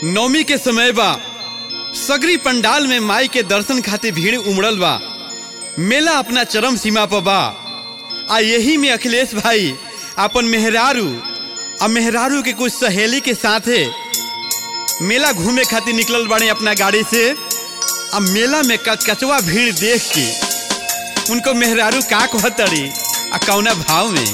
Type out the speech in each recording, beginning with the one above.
नवमी के समय बा सगरी पंडाल में माई के दर्शन खातिर भीड़ उमड़ल बा मेला अपना चरम सीमा पर बा आ यही में अखिलेश भाई अपन मेहरारू आ मेहरारू के कुछ सहेली के साथे मेला घूमे खातिर निकलल बाड़े अपना गाड़ी से आ मेला में कचकचवा भीड़ देख के उनको मेहरारू का कहतड़ी आ कौना भाव में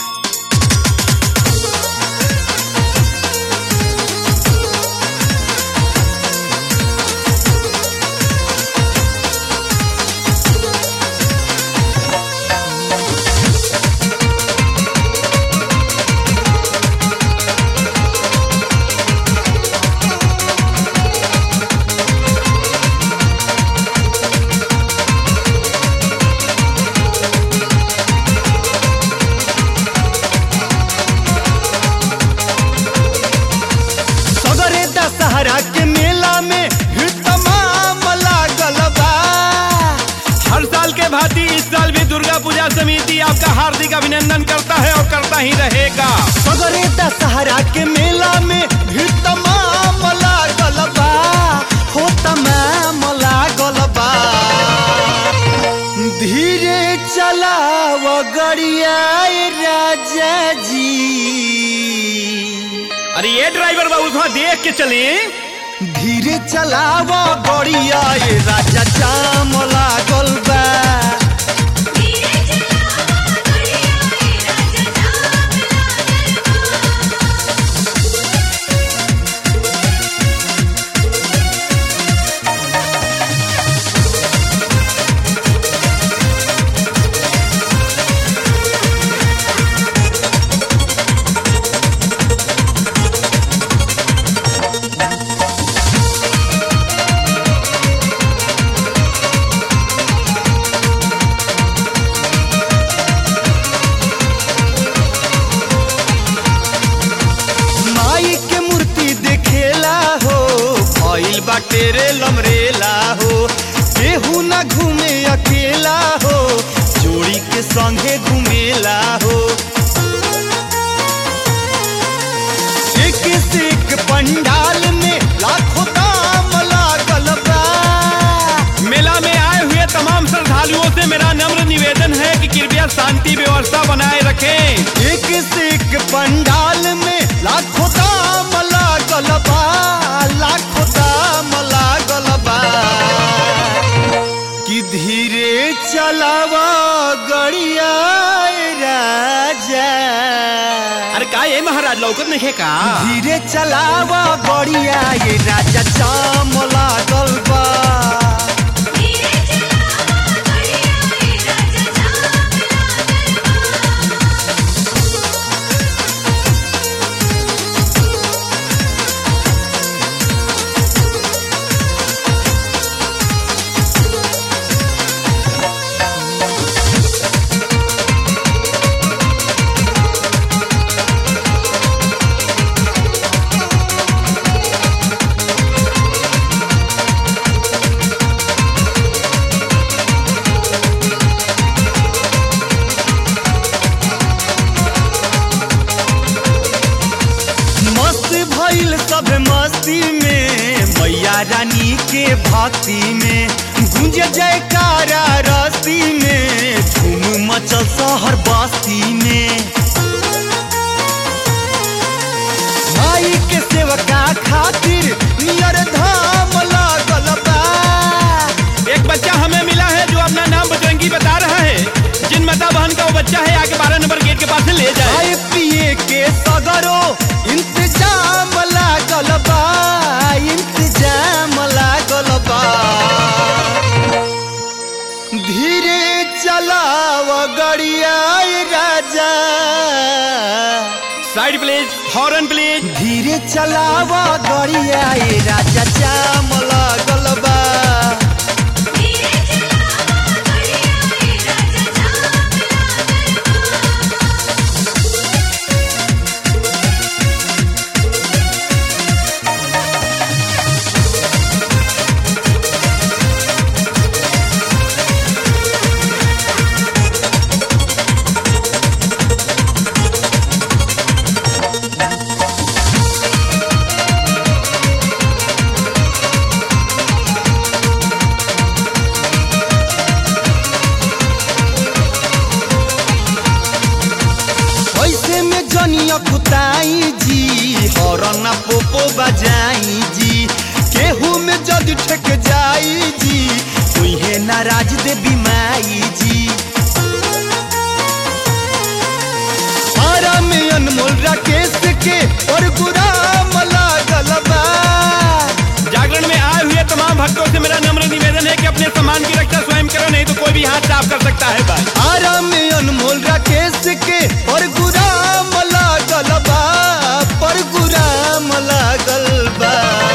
सगरे दशहरा के मेला में भीड़ तमाम लागल बा हर साल के भांति इस साल भी दुर्गा पूजा समिति आपका हार्दिक अभिनंदन करता है और करता ही रहेगा सगरे दशहरा के मेला में भीड़ तमाम लागल बा हो तमाम लागल बा धीरे चलाव गड़िया राजा जी अरे ये ड्राइवर बाबू थोड़ा देख के चले धीरे चलाव गड़िया ए राजा जाम लागल बा धीरे चलावा गड़िया ए राजा जाम लागल माई के मूर्ति देखेला हो भइल बाटे रे लमरेला हो केहू ना घूमे अकेला हो जोड़ी के संगे घूमेला हो एक से एक पंडाल में लाखों दाम लागल बा मेला में आए हुए तमाम श्रद्धालुओं से मेरा नम्र निवेदन है कि कृपया शांति व्यवस्था बनाए रखें एक से एक पंडाल में लाखों दाम लागल बा लाखों दाम लागल बा कि धीरे चलावा गड़िया राजा अरे का ये महाराज लौकत नहीं है का धीरे चलावा गड़िया ये राजा जाम लागल बा धीरे चलावा गड़िया ए राजा जाम लागल मस्त भइल सब मस्ती में मैया रानी के भक्ति में गूंज जयकारा रस्ती में धूम मचल शहर बस्ती में माई के सेवका खातिर नियर धाम लागल बा एक बच्चा हमें मिला है जो अपना नाम बजरंगी बता रहा है जिन माता बहन का वो बच्चा है आके बारह नंबर गेट के पास से ले जाए खाए पिए के सगरो इंतजाम लागल बा इंतजाम लागल बा धीरे चलाव गड़िया राजा साइड प्लीज हॉर्न प्लीज धीरे चलाव गड़िया राजा जाम लागल बा धीरे चलावा गड़िया ए राजा जाम लागल धीरे आई जी हरना पोपो बजाई जी केहू में जद ठेक जाई जी तुहे नाराज देवी माई जी आराम अनमोल राकेश के और गुराम लागल बा जागरण में आए हुए तमाम भक्तों से मेरा नम्र निवेदन है कि अपने सम्मान की रक्षा स्वयं करो नहीं तो कोई भी हाथ साफ कर सकता है भाई आराम अनमोल राकेश के और गुराम लागल बा पर गुराम लागल बा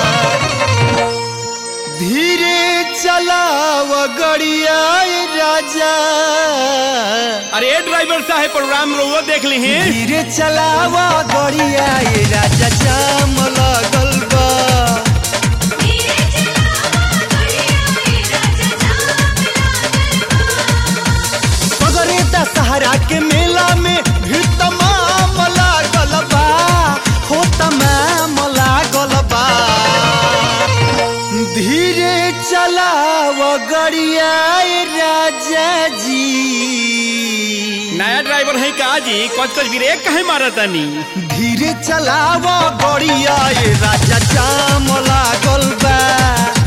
धीरे चलाव गड़िया राजा अरे ड्राइवर साहब प्रोग्राम रोवो देख ली हैं धीरे चलाव गड़िया राजा जाम लागल बा धीरे चलावा गड़िया ए राजा जाम लागल बा पगरे दशहरा के मेला में भी तमाम लागल बा हो तमाम लागल बा धीरे चलाव गड़िया राजा जी नया ड्राइवर है का जी कच कच ब्रेक कहे मारा तानी धीरे चलाव गड़िया राजा जाम लागल बा